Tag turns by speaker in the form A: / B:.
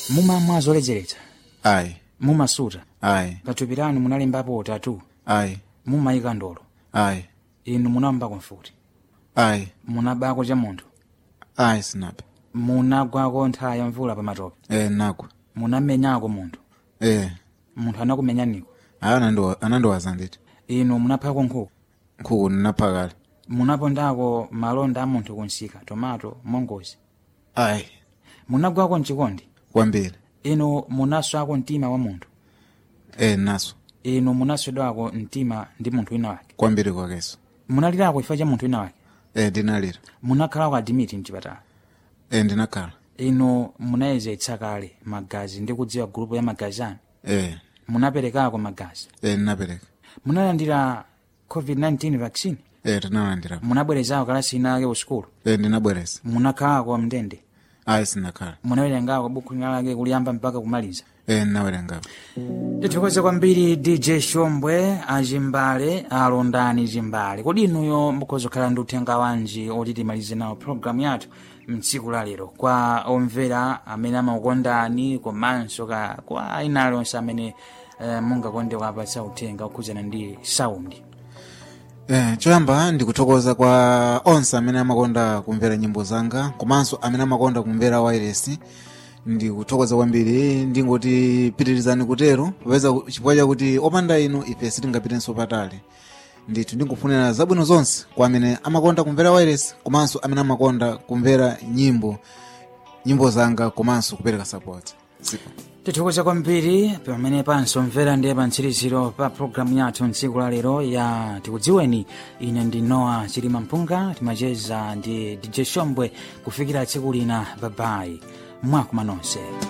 A: mumamwa zoledzeretsa
B: ayi
A: mumasuta
B: ayi
A: pathupi lanu munalembapo tatu
B: ayi
A: mumayika ndolo
B: ayi
A: inu munambako mfuti
B: ayi
A: munabako cha munthu
B: ayi sinape
A: munagwako nthawi ya mvula pa matope
B: e nagwa
A: munamenyako munthu
B: e
A: munthu anakumenyaniko
B: ayi anandiwa- anandiwaza nditi
A: inu munaphako nkhuku
B: nkhuku ndinapha kale
A: munapondako malonda a munthu kunsika tomato mongozi
B: ayi
A: munagwako mchikondi
B: kwambiri
A: inu munaswako mtima wa munthu
B: e naso
A: inu munaswedwako mtima ndi munthu wina wake
B: kwambiri kwakeso
A: munalirako chifukwa cha munthu wina wake
B: e ndinalira
A: munakhalako adimiti mchipatala
B: e ndinakhala
A: inu munayezetsa kale magazi ndi kudziwa gulupu ya magazi anu
B: e
A: munaperekako magazi
B: e ndinapereka
A: munalandira covid-19 vaccine
B: e tinalandira
A: munabwerezako kalasi inake usukulu
B: e ndinabwereza
A: munakhalako mndende
B: ayi sinakhala
A: munawerengako buku linalake kuliyamba mpaka kumaliza
B: e ndinawerengapo
A: tithokoze kwambiri dj shombwe achimbale alondani chimbale kodi inuyo mukhoza kukhala ndi uthenga wanji oti timalize nawo programu yathu mtsiku la lero kwa omvera amene amakukondani komanso ka kwa ina alonse amene eh, mungakonde kuapatsa uthenga okhudzana ndi saundi
B: Eh, choyamba ndikuthokoza kwa onse amene amakonda kumvera nyimbo zanga komanso amene amakonda kumvera wireless ndikuthokoza kwambiri ndingoti pitirizani kutero popeza ku- chifukwa chakuti opanda inu ife sitingapitenso patali ndithu ndikufunira zabwino zonse kwa amene amakonda kumvera wireless komanso amene amakonda kumvera nyimbo nyimbo zanga komanso kupereka support Sipo.
A: tithokoza kwambiri pamene pansomvera ndiye pantsiriziro pa programu yathu mtsiku la lero ya tikudziweni ine ndi noa chilima mpunga timacheza ndi dj shombwe kufikira tsiku lina babayi mwakuma nonse